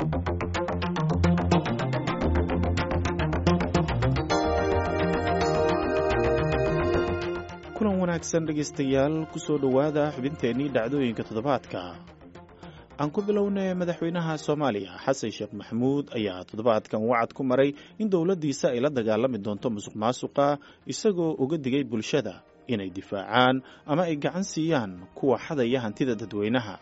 kulan wanaagsan dhegaystayaal kusoo dhowaada xubinteennii dhacdooyinka toddobaadka aan ku bilownay madaxweynaha soomaaliya xasan sheekh maxamuud ayaa toddobaadkan wacad ku maray in dowladdiisa ay la dagaalami doonto musuq maasuqa isagoo uga digay bulshada inay difaacaan ama ay gacan siiyaan kuwa xadaya hantida dadweynaha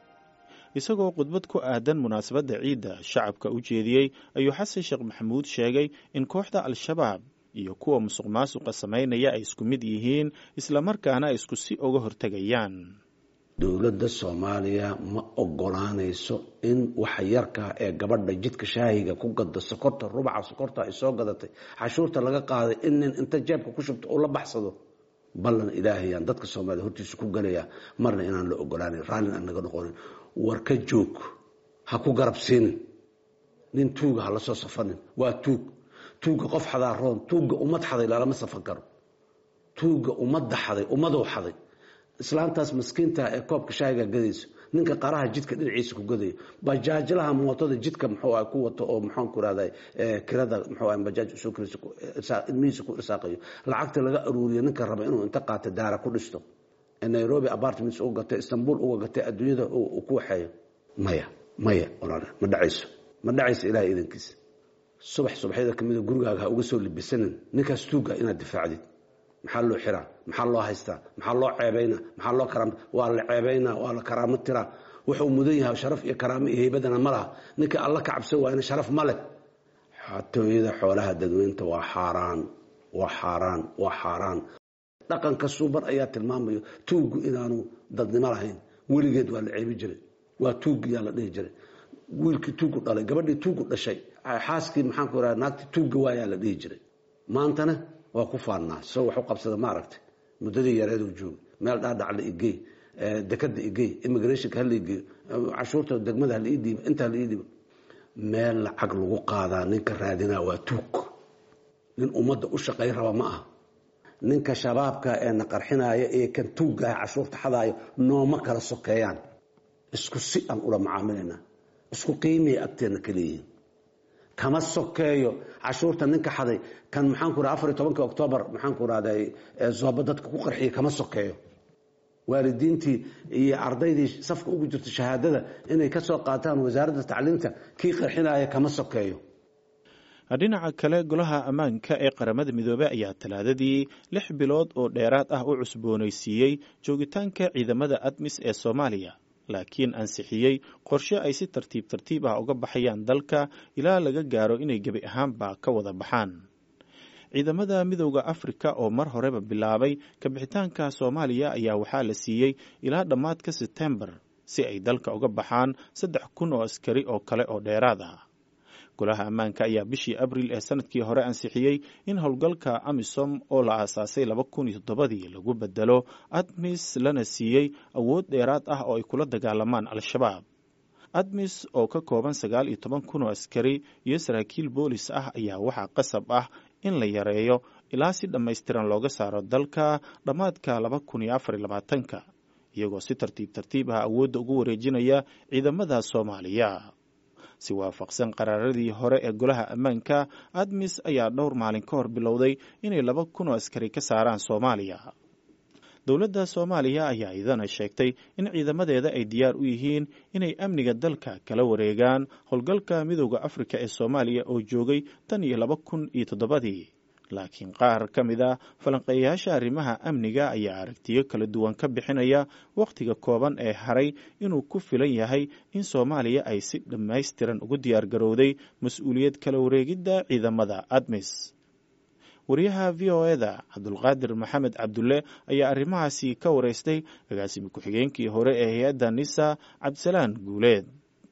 isagoo khudbad ku aadan munaasabadda ciidda shacabka u jeediyey ayuu xasan sheekh maxamuud sheegay in kooxda al-shabaab iyo kuwa musuq maasuqa samaynaya ay isku mid yihiin islamarkaana ay isku si uga hortegayaan dowladda soomaaliya ma ogolaanayso in waxa yarkaa ee gabadha jidka shaahiga ku gada sokorta rubaca sokorta ay soo gadatay cashuurta laga qaaday in nin inta jeebka ku shubto uu la baxsado ballan ilaahayaan dadka soomaaliya hortiisa ku gelaya marna inaan la ogolaanan raallin aan naga noqonin war ka joog ha ku garab siinin nin tuuga ha la soo safanin waa tuug tuugga qof xadaa roon tuugga ummad xaday lalama safan karo tuugga ummadda xaday ummadou xaday islaantaas maskiinta ee koobka shaahiga gadayso ninka qaraha jidka dhinaciisa ku gadayo bajaajlaha mootada jidka muxuu ah ku wato oo maxaanku irahda kirada muxuu ah bajaaj usoo kiraysa ilmihiisa ku irsaaqayo lacagta laga aruuriyo ninka raba inuu inta qaato daara ku dhisto nairobi apartments uga gatay istanbul uga gatay adduunyada uu ku waxeeyo maya maya walaal ma dhacayso ma dhacayso ilahay idankiisa subax subaxyada kamida gurigaaga ha uga soo libisanin ninkaas tuuga inaad difaacdid maxaa loo xiraa maxaa loo haystaa maxaa loo ceebayna maxaa loo karaam waa la ceebaynaa waa la karaamo tiraa wuxuu mudan yahay sharaf iyo karaamo iyo heybadana ma laha ninka alla ka cabsan waayna sharaf ma leh xatooyada xoolaha dadweynta waa xaaraan waa xaaraan waa xaaraan dhaqanka suuban ayaa tilmaamayo tuuggu inaanu dadnimo lahayn weligeed waa la ceebi jiray waa tuuggiyaa la dhihi jiray wiilkii tuuggu dhalay gabadhii tuuggu dhashay xaaskii maxaanku iraha naagtii tuugga waayaa la dhihi jiray maantana waa ku faannaa soo wax u qabsada ma aragtay muddadii yareed uu joogay meel dhaadhac la igey dekada igey immigrationka hala igeeyo cashuurta degmada hala ii dhiibo inta hala ii dhiibo meel lacag lagu qaadaa ninka raadinaa waa tuug nin ummadda u shaqay raba ma aha ninka shabaabka ee na qarxinaya ee kan tuuggaah cashuurta xadaayo nooma kala sokeeyaan isku si aan ula macaamilaynaa isku qiimaya agteenna ka leeyihiin kama sokeeyo cashuurta ninka xaday kan maxaanku raa afariy tobanki octoobar maxaanku rahday zooba dadka ku qarxiyay kama sokeeyo waalidiintii iyo ardaydii safka ugu jirta shahaadada inay ka soo qaataan wasaaradda tacliimta kii qarxinaya kama sokeeyo dhinaca kale golaha ammaanka ee qaramada midoobey ayaa talaadadii lix bilood oo dheeraad ah u cusboonaysiiyey joogitaanka ciidamada admis ee soomaaliya laakiin ansixiyey qorshe ay si tartiib tartiib ah uga baxayaan dalka ilaa laga gaaro inay gebi ahaanba ka wada baxaan ciidamada midowda afrika oo mar horeba bilaabay kabixitaanka soomaaliya ayaa waxaa la siiyey ilaa dhammaadka sebtembar si ay dalka uga baxaan saddex kun oo askari oo kale oo dheeraad ah golaha ammaanka ayaa bishii abril ee sanadkii hore ansixiyey in howlgalka amisom oo la aasaasay laba kun iyo toddobadii lagu bedelo admis lana siiyey awood dheeraad ah oo ay kula dagaalamaan al-shabaab admis oo ka kooban sagaal iyo toban kun oo askari iyo saraakiil boolis ah ayaa waxaa qasab ah in la yareeyo ilaa si dhammaystiran looga saaro dalka dhammaadka laba kun iyo afar iyo labaatanka iyagoo si tartiib tartiib ah awoodda ugu wareejinaya ciidamada soomaaliya si waafaqsan qaraaradii hore ee golaha ammaanka admis ayaa dhowr maalin ka hor bilowday inay laba kun oo askari ka saaraan soomaaliya dowladda soomaaliya ayaa idana sheegtay in ciidamadeeda ay diyaar u yihiin inay amniga dalka kala wareegaan howlgalka midowda afrika ee soomaaliya oo joogay tan iyo laba kun iyo toddobadii laakiin qaar ka mid a falanqeeyayaasha arrimaha amniga ayaa aragtiyo kala duwan ka bixinaya wakhtiga kooban ee haray inuu ku filan yahay in soomaaliya ay si dhammaystiran ugu diyaar garowday mas-uuliyad kala wareegidda ciidamada admis wariyaha v o eda cabdulqaadir maxamed cabdulle ayaa arrimahaasi ka wareystay agaasimi ku-xigeenkii hore ee hay-adda nisa cabdisalaan guuleed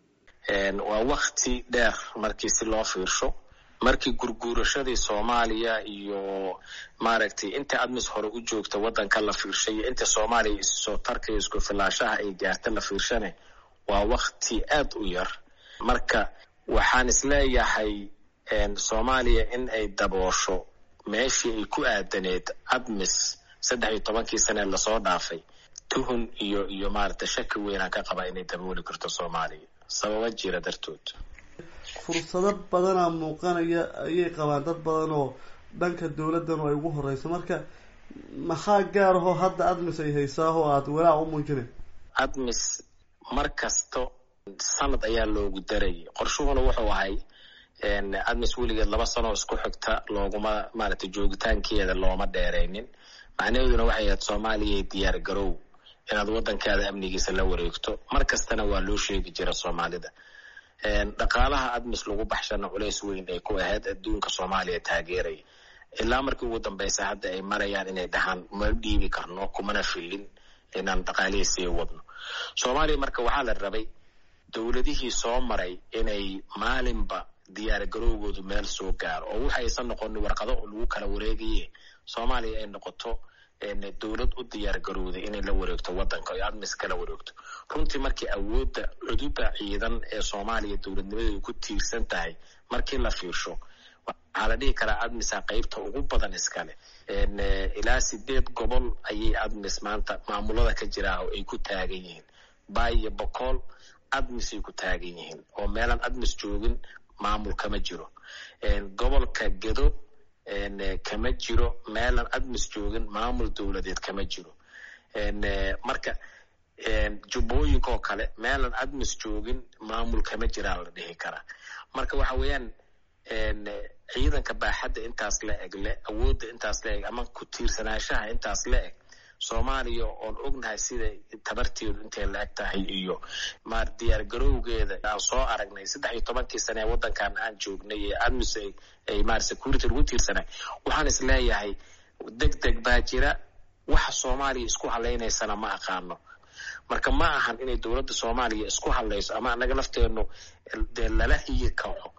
waa wakti dheer markii si loo fiirsho markii gurguurashadii soomaaliya iyo maaragtay inta admis hore u joogta waddanka la fiirshay iyo inta soomaaliya issoo tarkaya isku filaashaha ay gaarta la fiirshane waa wakti aad u yar marka waxaan isleeyahay soomaaliya in ay daboosho meeshii ay ku aadaneed admis saddex iyo tobankii sanee lasoo dhaafay tuhun iyo iyo maaragtay shaki weynaan ka qabaa inay dabooli karto soomaaliya sababa jira dartood fursado badanaa muuqanaya ayay qabaan dad badan oo dhanka dawladdan ay ugu horeyso marka maxaa gaar ahoo hadda admis ay haysaa oo aada walaac u muujinay admis mar kasto sanad ayaa loogu darayay qorshuhuna wuxuu ahay admis weligeed laba sanoo isku xigta looguma maaragtay joogitaankeeda looma dheeraynin macnaheeduna waxay ahayd soomaaliya diyaar garow inaad waddankaada amnigiisa la wareegto mar kastana waa loo sheegi jira soomaalida dhaqaalaha admis lagu baxshana culays weyn ay ku ahayd adduunka soomaaliya taageeraya ilaa markii ugu dambeysa hadda ay marayaan inay dhahaan ma dhiibi karno kumana filin inaan dhaqaalihii sii wadno soomaaliya marka waxaa la rabay dowladihii soo maray inay maalinba diyaar garowgoodu meel soo gaaro oo waxa aysan noqonin warqado lagu kala wareegaye soomaaliya ay noqoto dowlad u diyaar garowday inay la wareegto waddanka oy admis kala wareegto runtii markii awoodda cududa ciidan ee soomaaliya dowladnimadeedu ku tiirsan tahay markii la fiirsho waxaa la dhihi karaa admisa qeybta ugu badan iskale ilaa sideed gobol ayay admis maanta maamulada ka jiraa oo ay ku taagan yihiin bay iyo bokool admisay ku taagan yihiin oo meelaan admis joogin maamul kama jiro gobolka gedo kama jiro meelaan admis joogin maamul dowladeed kama jiro marka jubbooyinka oo kale meelaan admis joogin maamul kama jiraa la dhihi karaa marka waxa weeyaan ciidanka baaxadda intaas la eg le awoodda intaas la eg ama ku tiirsanaanshaha intaas la eg soomaaliya oon ognahay sida tabarteedu intay la eg tahay iyo maar diyaar garowgeeda aan soo aragnay saddex iyo tobankii sane ee waddankan aan joognay ee admis ay maar security lagu tiirsanay waxaan is leeyahay deg deg baa jira waxa soomaaliya isku halaynaysana ma aqaano marka ma ahan inay dowladda soomaaliya isku hadlayso ama anaga lafteenu dee lala hiyi kaco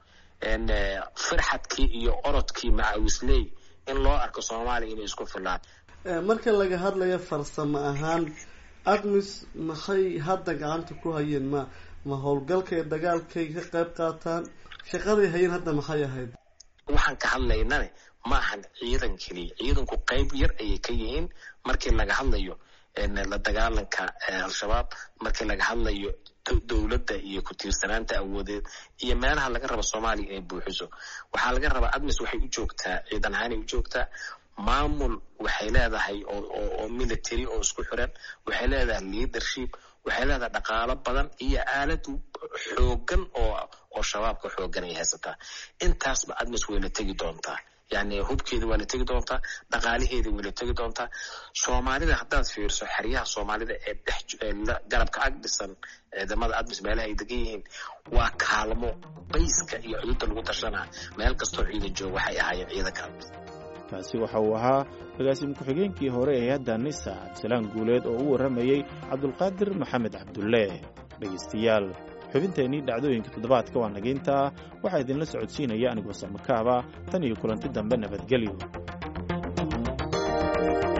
firxadkii iyo orodkii macawisley in loo arko soomaaliya inay isku filaan marka laga hadlayo farsamo ahaan admis maxay hadda gacanta ku hayeen ma ma howlgalkay dagaalkay ka qayb qaataan shaqaday hayeen hadda maxay ahayd waxaan ka hadlaynane ma ahan ciidan keliya ciidanku qayb yar ayay ka yihiin markii laga hadlayo la dagaalanka al-shabaab markii laga hadlayo dowladda iyo ku tiirsanaanta awoodeed iyo meelaha laga rabo soomaaliya inay buuxiso waxaa laga rabaa admis waxay u joogtaa ciidan ahaanay u joogtaa maamul waxay leedahay oo military oo isku xiran waxay leedahay leadership waxay leedahay dhaqaalo badan iyo aalad xoogan oo oo shabaabka xoogan ay haysataa intaasba admis way la tegi doontaa yani hubkeeda waa la tegi doontaa dhaqaalaheeda way la tegi doontaa soomaalida haddaad fiirso xeryaha soomaalida ee dhex garabka ag dhisan ciidamada admis meelaha ay degan yihiin waa kaalmo bayska iyo xuduudda lagu tashanaa meel kastoo ciidan jooga waxay ahaayeen ciidanka admis kaasi waxa uu ahaa agaasimo ku-xigeenkii hore ee hay-adda nisa cabdisalaan guuleed oo u warramayey cabdulqaadir maxamed cabdulle dhegaystayaal xubinteennii dhacdooyinka toddobaadka waa nageyntaa waxaa idinla socodsiinaya anigoo samakaaba tan iyo kulanti dambe nabadgelyo